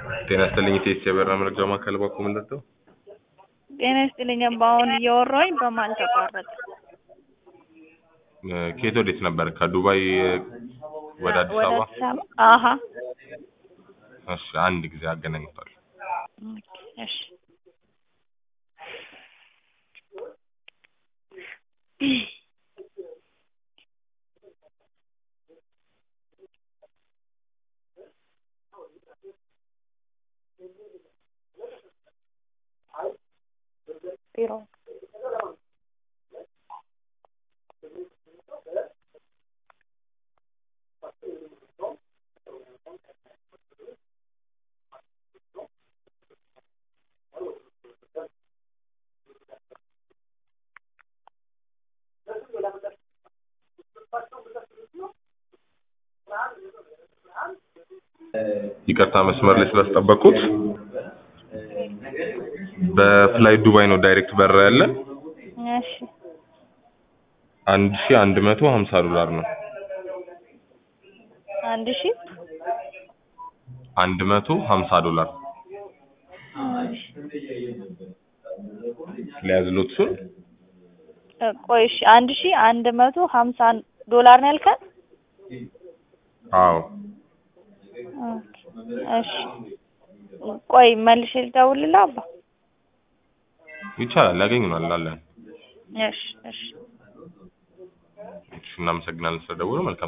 ጤና ይስጥልኝ ኢቴስ የበራ መረጃ ማዕከል ባኮ ምንድን ነው? ጤና ይስጥልኝ አሁን እያወራሁኝ በመሀል ተቋረጠ። ከየት ወዴት ነበር? ከዱባይ ወደ አዲስ ወደ አበባ? አዲስ አበባ አሀ እሺ አንድ ጊዜ አገናኝቷል። ኦኬ፣ እሺ ቢሮ ይቅርታ መስመር ላይ ስላስጠበቅኩት። በፍላይ ዱባይ ነው ዳይሬክት በራ ያለ እሺ አንድ ሺ አንድ መቶ ሀምሳ ዶላር ነው። አንድ ሺህ አንድ መቶ ሀምሳ ዶላር ሊያዝሎት እሱን እ ቆይ እሺ አንድ ሺህ አንድ መቶ ሀምሳ ዶላር ነው ያልከን? አዎ ኦኬ፣ እሺ ቆይ መልሼ ልደውልልህ አባ። ይቻላል፣ ያገኙናል አለን። እሺ እሺ እሺ እናመሰግናለን ስለደወሉ። መልካም